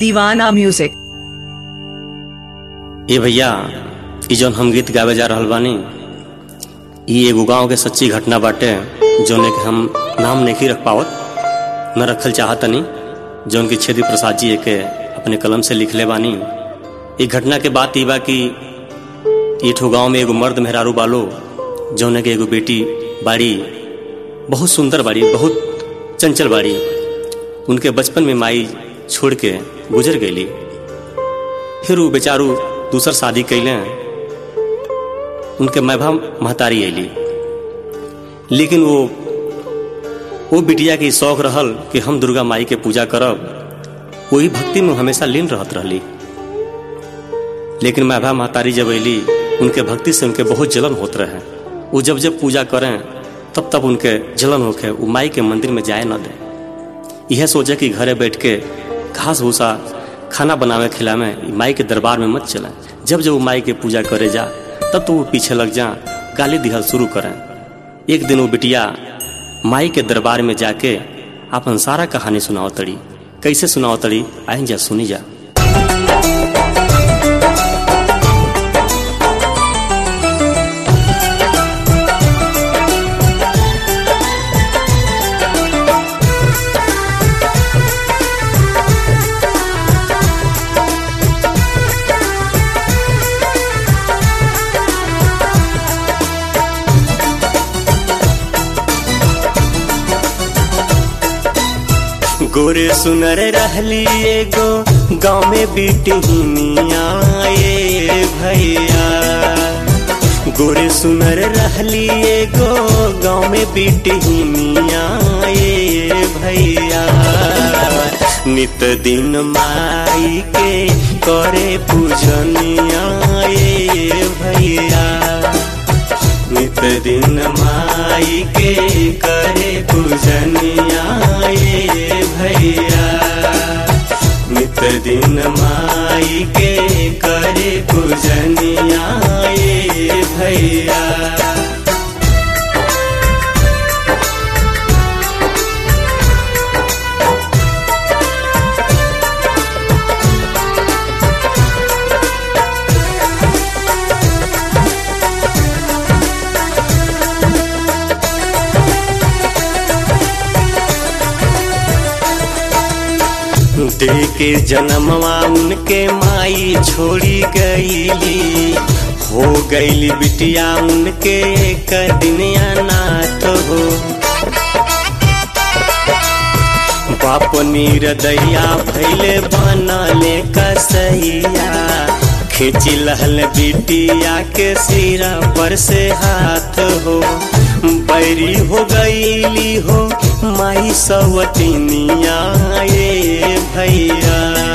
दीवाना म्यूजिक ए भैया ई जौन हम गीत गावे जा रहल बानी ई एगो गांव के सच्ची घटना बाटे जौन के हम नाम नहीं रख पावत न रखल चाहतनी जौन की छेदी प्रसाद जी के अपने कलम से लिखले बानी ई घटना के बात ई बा कि ई ठो गांव में एगो मर्द मेहरारू बालो जौन के एगो बेटी बाड़ी बहुत सुंदर बाड़ी बहुत चंचल बाड़ी उनके बचपन में माई छोड़ के गुजर गईली फिर वो बेचारू दूसर शादी कैले उनके मैभा महतारी अली लेकिन वो वो बिटिया के शौक रहल कि हम दुर्गा माई के पूजा करब वही भक्ति में हमेशा लीन रहत रहली लेकिन मैभा महतारी जब अली उनके भक्ति से उनके बहुत जलन होत रहे वो जब जब पूजा करें तब तब उनके जलन होके वो माई के मंदिर में जाए न दे यह सोचे कि घरे बैठ के घास भूसा खाना बनावे खिलावे माई के दरबार में मत चला जब जब वो माई के पूजा करे जा तब तो वो पीछे लग जा गाली दिहल शुरू करें एक दिन वो बिटिया माई के दरबार में जाके अपन सारा कहानी सुनाओ तड़ी कैसे सुनाओ तड़ी आई जा सुनी जा गोरे सुनर रहली एगो गाँव में बिटहिनिया ए भैया गोरे सुनर रहली एगो गाँव में बिटहिनिया ए भैया नित दिन माई के करे पूजनिया ए भैया नित दिन माई के करे पूजनिया ए भैया नित दिन माई के करे पूजनिया ए भैया दे के जन्मवा उनके माई छोड़ी गईली हो गईली बिटिया उनके एक दिन अनाथ हो बाप नीरदैया भैले बनले कसैया खींची लहल बिटिया के सिरा पर से हाथ हो बैरी हो गईली हो माई सवतिनिया ए भैया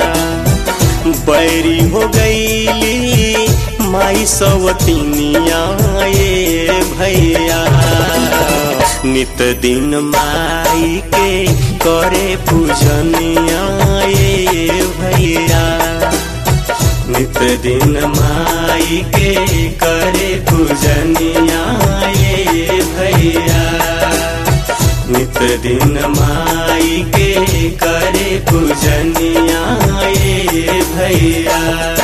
बैरी हो गईली माई सवतिनिया ए भैया नित दिन माई के करे पूजनिया ए भैया नित दिन माई के करे पूजनिया ए भैया नित दिन माई के करे पूजनिया ए भैया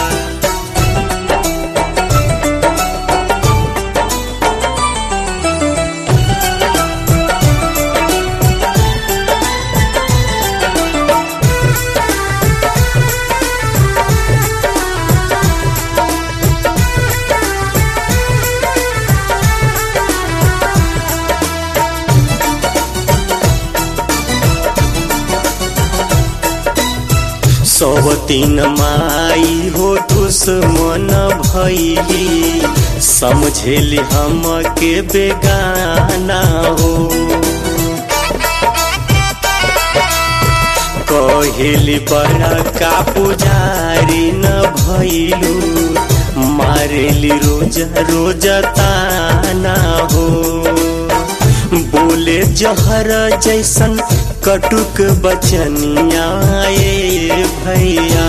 सब तीन माई हो दुश्मन भैली समझेली हम के बेगाना हो कहेली बड़ा का पुजारी न भैलू मारेली रोज रोज ताना हो बोले जहर जैसन कटुक बचनिया ए भैया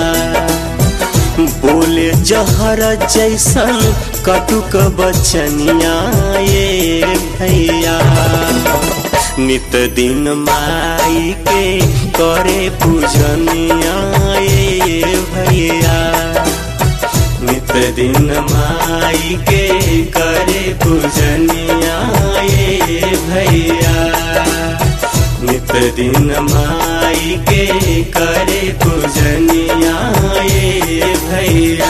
बोले जहर जैसन कटुक बचनिया ए भैया नित दिन माई के करे पूजनिया ए दिन माई के करे पूजनिया ये भैया नित दिन माई के करे पूजनिया ये भैया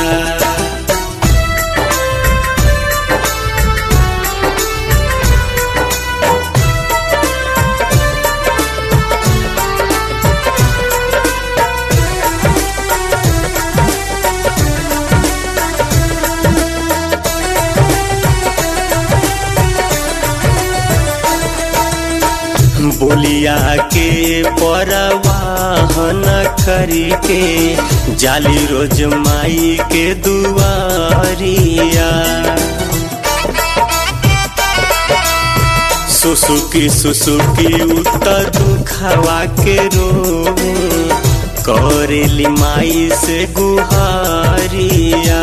बोलिया के परवाहन करी के जाली रोज माई के दुआरिया सुसुकी सुसुकी उत्तर दुखवा के रोवे करेली माई से गुहारिया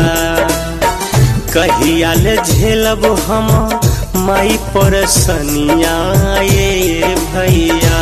कहिया ले झेलब हम माई पर सनिया ये भैया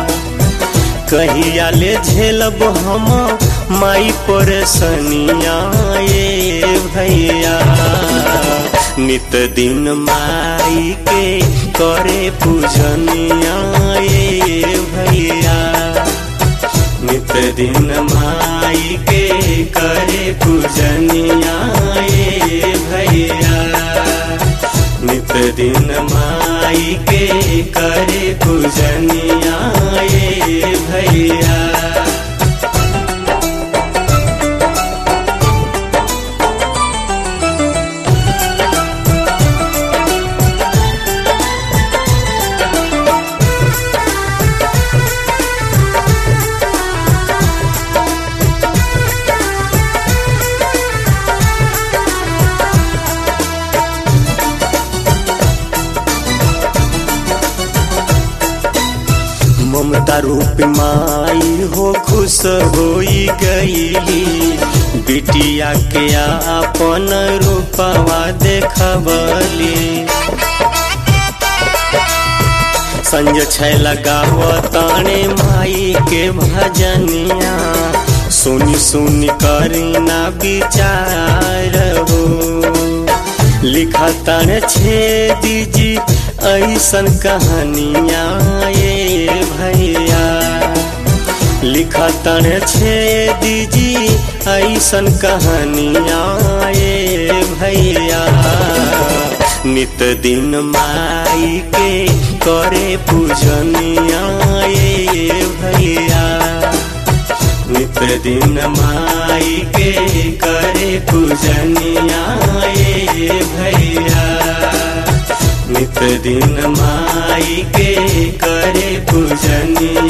कहिया ले झेलब हम माई पर सनिया ये भैया नित दिन माई के करे पूजनिया ये भैया नित दिन माई के करे पूजनिया ये भैया नित दिन माई के करे पूजनिया ये भैया ममता रूप माई हो खुश होई गईली बिटिया के अपन रूपवा देखबली संज छै लगाव ताने माई के भजनिया सुनी सुनी करी ना विचार हो लिखा ताने छे दीजी ऐसन कहानिया ये भैया लिखा ताने छे दीजी ऐसन कहानिया ये भैया नित दिन माई के करे पूजनिया ये भैया नित दिन माई के करे पूजनिया ये भैया नित दिन माई के करे पूजनिया